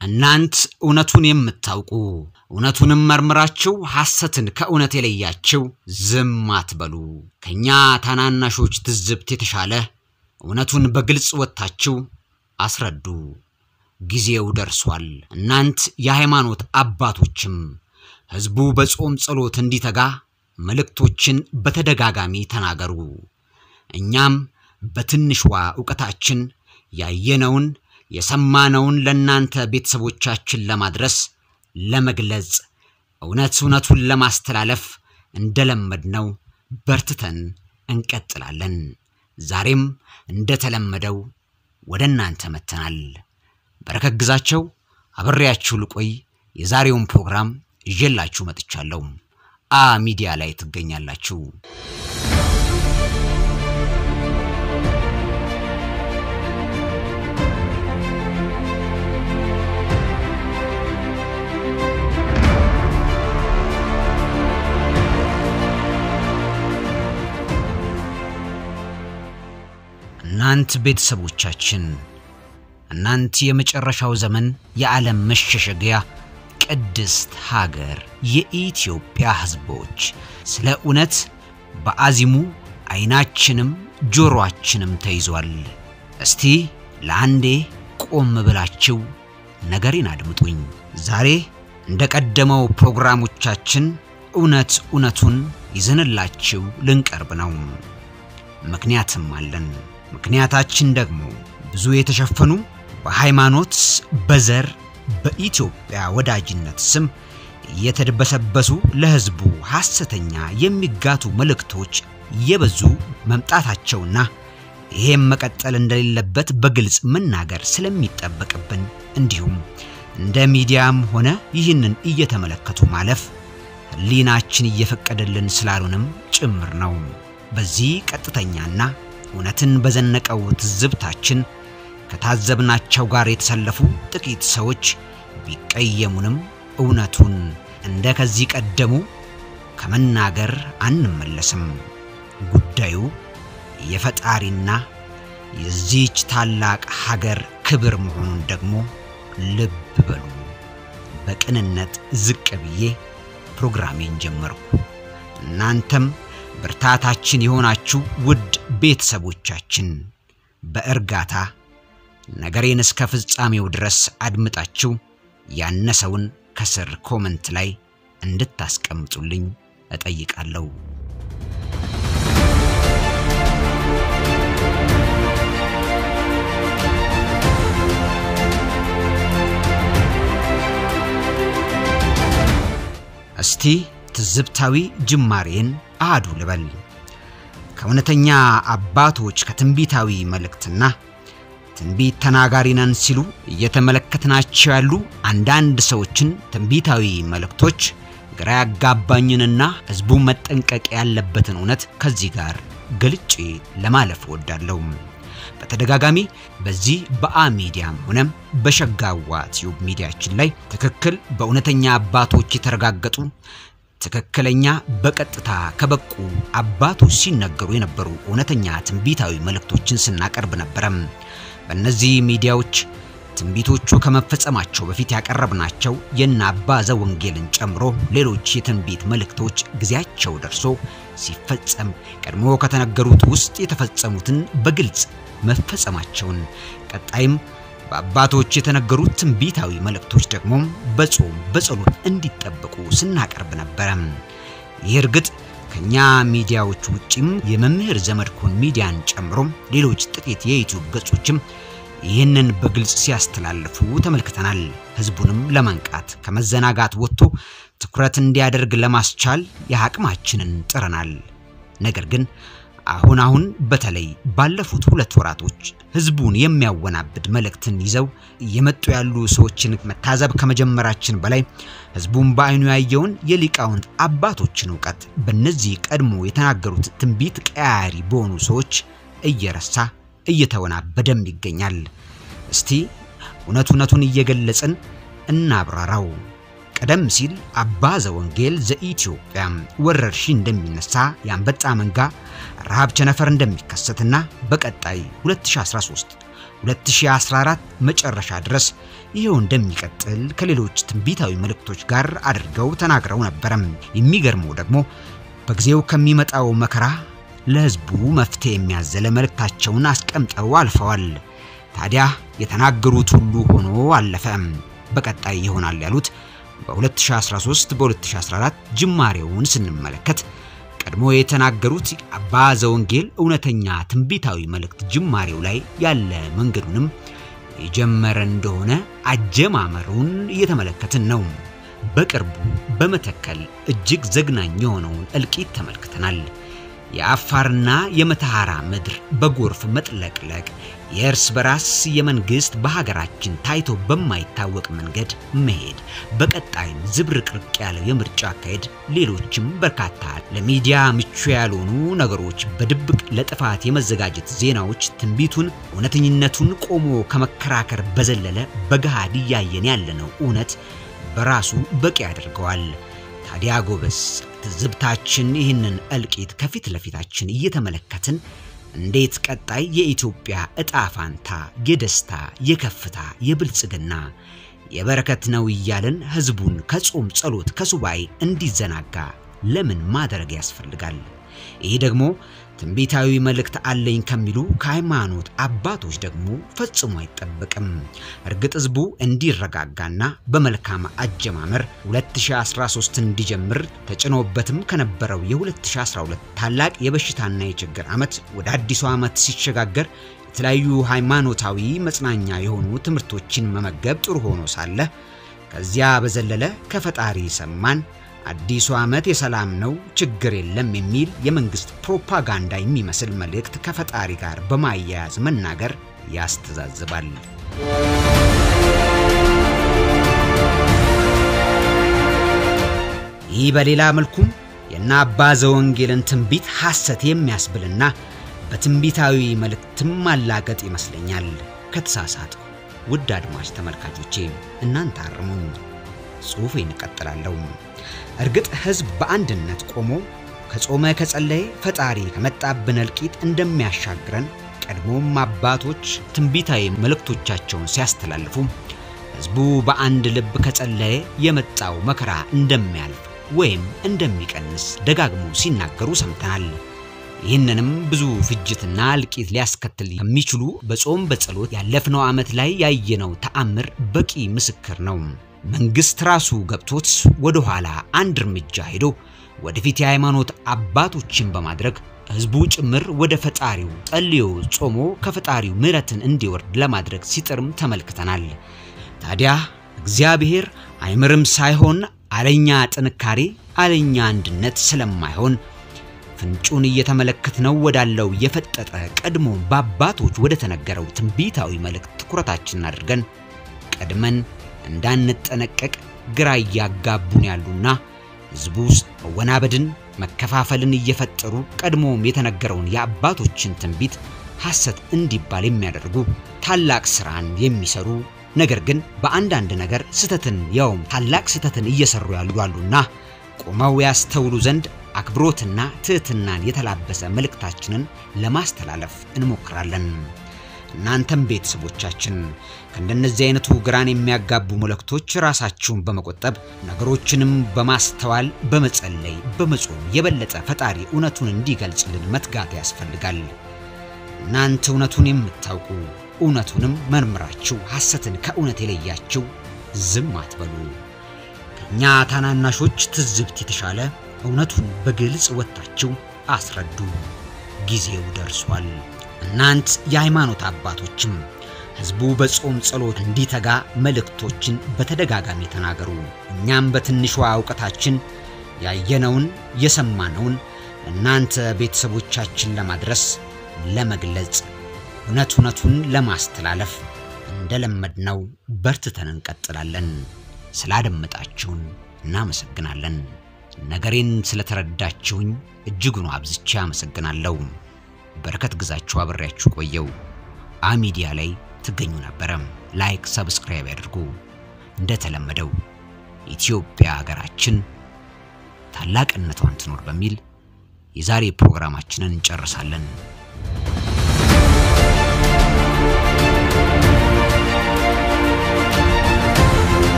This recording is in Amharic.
እናንት እውነቱን የምታውቁ እውነቱንም መርምራችሁ ሐሰትን ከእውነት የለያችሁ ዝም አትበሉ። ከእኛ ታናናሾች ትዝብት የተሻለ እውነቱን በግልጽ ወጥታችሁ አስረዱ። ጊዜው ደርሷል። እናንት የሃይማኖት አባቶችም ሕዝቡ በጾም ጸሎት እንዲተጋ መልእክቶችን በተደጋጋሚ ተናገሩ። እኛም በትንሿ ዕውቀታችን ያየነውን የሰማነውን ለእናንተ ቤተሰቦቻችን ለማድረስ ለመግለጽ እውነት እውነቱን ለማስተላለፍ እንደለመድነው በርትተን እንቀጥላለን። ዛሬም እንደተለመደው ወደ እናንተ መጥተናል። በረከት ግዛቸው አብሬያችሁ ልቆይ የዛሬውን ፕሮግራም ይዤላችሁ መጥቻለሁ። አ ሚዲያ ላይ ትገኛላችሁ። እናንት ቤተሰቦቻችን እናንት የመጨረሻው ዘመን የዓለም መሸሸጊያ ቅድስት ሀገር የኢትዮጵያ ሕዝቦች ስለ እውነት በአዚሙ ዓይናችንም ጆሮአችንም ተይዟል። እስቲ ለአንዴ ቆም ብላችሁ ነገሬን አድምጡኝ። ዛሬ እንደ ቀደመው ፕሮግራሞቻችን እውነት እውነቱን ይዘንላችሁ ልንቀርብ ነው። ምክንያትም አለን። ምክንያታችን ደግሞ ብዙ የተሸፈኑ በሃይማኖት፣ በዘር፣ በኢትዮጵያ ወዳጅነት ስም እየተደበሰበሱ ለሕዝቡ ሐሰተኛ የሚጋቱ መልእክቶች የበዙ መምጣታቸውና ይሄም መቀጠል እንደሌለበት በግልጽ መናገር ስለሚጠበቅብን እንዲሁም እንደ ሚዲያም ሆነ ይህንን እየተመለከቱ ማለፍ ሕሊናችን እየፈቀደልን ስላሉንም ጭምር ነው። በዚህ ቀጥተኛና እውነትን በዘነቀው ትዝብታችን ከታዘብናቸው ጋር የተሰለፉ ጥቂት ሰዎች ቢቀየሙንም እውነቱን እንደ ከዚህ ቀደሙ ከመናገር አንመለስም። ጉዳዩ የፈጣሪና የዚህች ታላቅ ሀገር ክብር መሆኑን ደግሞ ልብ በሉ። በቅንነት ዝቅ ብዬ ፕሮግራሜን ጀመርኩ። እናንተም ብርታታችን የሆናችሁ ውድ ቤተሰቦቻችን በእርጋታ ነገሬን እስከ ፍጻሜው ድረስ አድምጣችሁ ያነሰውን ከስር ኮመንት ላይ እንድታስቀምጡልኝ እጠይቃለሁ። እስቲ ትዝብታዊ ጅማሬን አሃዱ ልበል። ከእውነተኛ አባቶች ከትንቢታዊ መልእክትና ትንቢት ተናጋሪ ነን ሲሉ እየተመለከትናቸው ያሉ አንዳንድ ሰዎችን ትንቢታዊ መልእክቶች ግራ ያጋባኝንና ሕዝቡ መጠንቀቅ ያለበትን እውነት ከዚህ ጋር ገልጬ ለማለፍ እወዳለሁ። በተደጋጋሚ በዚህ በአ ሚዲያም ሆነም በሸጋዋ ቲዩብ ሚዲያችን ላይ ትክክል በእውነተኛ አባቶች የተረጋገጡ ትክክለኛ በቀጥታ ከበቁ አባቶች ሲነገሩ የነበሩ እውነተኛ ትንቢታዊ መልእክቶችን ስናቀርብ ነበረም። በእነዚህ ሚዲያዎች ትንቢቶቹ ከመፈጸማቸው በፊት ያቀረብናቸው የነ አባ ዘወንጌልን ጨምሮ ሌሎች የትንቢት መልእክቶች ጊዜያቸው ደርሶ ሲፈጸም ቀድሞ ከተነገሩት ውስጥ የተፈጸሙትን በግልጽ መፈጸማቸውን ቀጣይም በአባቶች የተነገሩት ትንቢታዊ መልእክቶች ደግሞ በጾም በጸሎት እንዲጠበቁ ስናቀርብ ነበረ። ይህ እርግጥ ከኛ ሚዲያዎች ውጪም የመምህር ዘመድኩን ሚዲያን ጨምሮ ሌሎች ጥቂት የዩቲዩብ ገጾችም ይህንን በግልጽ ሲያስተላልፉ ተመልክተናል። ህዝቡንም ለማንቃት ከመዘናጋት ወጥቶ ትኩረት እንዲያደርግ ለማስቻል የአቅማችንን ጥረናል። ነገር ግን አሁን አሁን በተለይ ባለፉት ሁለት ወራቶች ህዝቡን የሚያወናብድ መልእክትን ይዘው እየመጡ ያሉ ሰዎችን መታዘብ ከመጀመራችን በላይ ህዝቡን በአይኑ ያየውን የሊቃውንት አባቶችን እውቀት በእነዚህ ቀድሞ የተናገሩት ትንቢት ቀያሪ በሆኑ ሰዎች እየረሳ እየተወናበደም ይገኛል። እስቲ እውነት እውነቱን እየገለጽን እናብራራው። ቀደም ሲል አባ ዘወንጌል ዘኢትዮጵያ ወረርሽኝ እንደሚነሳ የአንበጣ መንጋ ረሃብ ቸነፈር እንደሚከሰትና በቀጣይ 2013 2014 መጨረሻ ድረስ ይኸው እንደሚቀጥል ከሌሎች ትንቢታዊ መልእክቶች ጋር አድርገው ተናግረው ነበረም። የሚገርመው ደግሞ በጊዜው ከሚመጣው መከራ ለሕዝቡ መፍትሄ የሚያዘለ መልእክታቸውን አስቀምጠው አልፈዋል። ታዲያ የተናገሩት ሁሉ ሆኖ አለፈ። በቀጣይ ይሆናል ያሉት በ2013 በ2014 ጅማሬውን ስንመለከት ቀድሞ የተናገሩት አባ ዘወንጌል እውነተኛ ትንቢታዊ መልእክት ጅማሬው ላይ ያለ መንገዱንም የጀመረ እንደሆነ አጀማመሩን እየተመለከትን ነው። በቅርቡ በመተከል እጅግ ዘግናኝ የሆነውን እልቂት ተመልክተናል። የአፋርና የመተሐራ ምድር በጎርፍ መጥለቅለቅ፣ የእርስ በራስ የመንግስት በሀገራችን ታይቶ በማይታወቅ መንገድ መሄድ፣ በቀጣይም ዝብርቅርቅ ያለው የምርጫ አካሄድ፣ ሌሎችም በርካታ ለሚዲያ ምቹ ያልሆኑ ነገሮች፣ በድብቅ ለጥፋት የመዘጋጀት ዜናዎች ትንቢቱን እውነተኝነቱን ቆሞ ከመከራከር በዘለለ በገሃድ እያየን ያለነው እውነት በራሱ በቂ ያደርገዋል። ታዲያ ጎበዝ ትዝብታችን ይህንን እልቂት ከፊት ለፊታችን እየተመለከትን እንዴት ቀጣይ የኢትዮጵያ እጣ ፋንታ የደስታ፣ የከፍታ፣ የብልጽግና፣ የበረከት ነው እያልን ህዝቡን ከጾም ጸሎት፣ ከሱባኤ እንዲዘናጋ ለምን ማድረግ ያስፈልጋል? ይህ ደግሞ ትንቢታዊ መልእክት አለኝ ከሚሉ ከሃይማኖት አባቶች ደግሞ ፈጽሞ አይጠበቅም። እርግጥ ህዝቡ እንዲረጋጋና በመልካም አጀማመር 2013 እንዲጀምር ተጭኖበትም ከነበረው የ2012 ታላቅ የበሽታና የችግር ዓመት ወደ አዲሱ ዓመት ሲሸጋገር የተለያዩ ሃይማኖታዊ መጽናኛ የሆኑ ትምህርቶችን መመገብ ጥሩ ሆኖ ሳለ ከዚያ በዘለለ ከፈጣሪ ሰማን አዲሱ ዓመት የሰላም ነው፣ ችግር የለም የሚል የመንግስት ፕሮፓጋንዳ የሚመስል መልእክት ከፈጣሪ ጋር በማያያዝ መናገር ያስተዛዝባል። ይህ በሌላ መልኩም የእነ አባ ዘወንጌልን ትንቢት ሐሰት የሚያስብልና በትንቢታዊ መልእክትም ማላገጥ ይመስለኛል። ከተሳሳትኩ ውድ አድማጭ ተመልካቾቼ እናንተ አርሙኝ። ጽሑፌን እቀጥላለሁ። እርግጥ ሕዝብ በአንድነት ቆሞ ከጾመ ከጸለየ ፈጣሪ ከመጣብን እልቂት እንደሚያሻግረን ቀድሞም አባቶች ትንቢታዊ መልእክቶቻቸውን ሲያስተላልፉ ሕዝቡ በአንድ ልብ ከጸለየ የመጣው መከራ እንደሚያልፍ ወይም እንደሚቀንስ ደጋግሞ ሲናገሩ ሰምተናል። ይህንንም ብዙ ፍጅትና እልቂት ሊያስከትል ከሚችሉ በጾም በጸሎት ያለፍነው ዓመት ላይ ያየነው ተአምር በቂ ምስክር ነው። መንግስት ራሱ ገብቶት ወደ ኋላ አንድ እርምጃ ሄዶ ወደፊት የሃይማኖት አባቶችን በማድረግ ህዝቡ ጭምር ወደ ፈጣሪው ጸልዮ ጾሞ ከፈጣሪው ምሕረትን እንዲወርድ ለማድረግ ሲጥርም ተመልክተናል። ታዲያ እግዚአብሔር አይምርም ሳይሆን አለኛ ጥንካሬ አለኛ አንድነት ስለማይሆን ፍንጩን እየተመለከትነው ወዳለው የፈጠጠ ቀድሞ በአባቶች ወደ ተነገረው ትንቢታዊ መልእክት ትኩረታችንን አድርገን ቀድመን እንዳንጠነቀቅ ግራ እያጋቡን ያሉና ህዝቡ ውስጥ መወናበድን፣ መከፋፈልን እየፈጠሩ ቀድሞም የተነገረውን የአባቶችን ትንቢት ሐሰት እንዲባል የሚያደርጉ ታላቅ ስራን የሚሰሩ ነገር ግን በአንዳንድ ነገር ስተትን ያውም ታላቅ ስተትን እየሰሩ ያሉ አሉና ቆመው ያስተውሉ ዘንድ አክብሮትና ትህትናን የተላበሰ መልእክታችንን ለማስተላለፍ እንሞክራለን። እናንተም ቤተሰቦቻችን ከእንደነዚህ አይነቱ ግራን የሚያጋቡ መልእክቶች ራሳችሁን በመቆጠብ ነገሮችንም በማስተዋል በመጸለይ በመጾም የበለጠ ፈጣሪ እውነቱን እንዲገልጽልን መትጋት ያስፈልጋል። እናንተ እውነቱን የምታውቁ እውነቱንም መርምራችሁ ሐሰትን ከእውነት የለያችሁ ዝም አትበሉ። ከእኛ ታናናሾች ትዝብት የተሻለ እውነቱን በግልጽ ወጥታችሁ አስረዱ። ጊዜው ደርሷል። እናንት የሃይማኖት አባቶችም ሕዝቡ በጾም ጸሎት እንዲተጋ መልእክቶችን በተደጋጋሚ ተናገሩ። እኛም በትንሿ እውቀታችን ያየነውን የሰማነውን እናንተ ቤተሰቦቻችን ለማድረስ ለመግለጽ እውነት እውነቱን ለማስተላለፍ እንደለመድነው በርትተን እንቀጥላለን። ስላደመጣችሁን እናመሰግናለን። ነገሬን ስለተረዳችሁኝ እጅጉን አብዝቼ አመሰግናለሁ። በረከት ግዛችሁ አብሬያችሁ ቆየው። አሚዲያ ላይ ትገኙ ነበረ። ላይክ፣ ሰብስክራይብ ያድርጉ። እንደተለመደው ኢትዮጵያ ሀገራችን ታላቅነቷን ትኖር በሚል የዛሬ ፕሮግራማችንን እንጨርሳለን።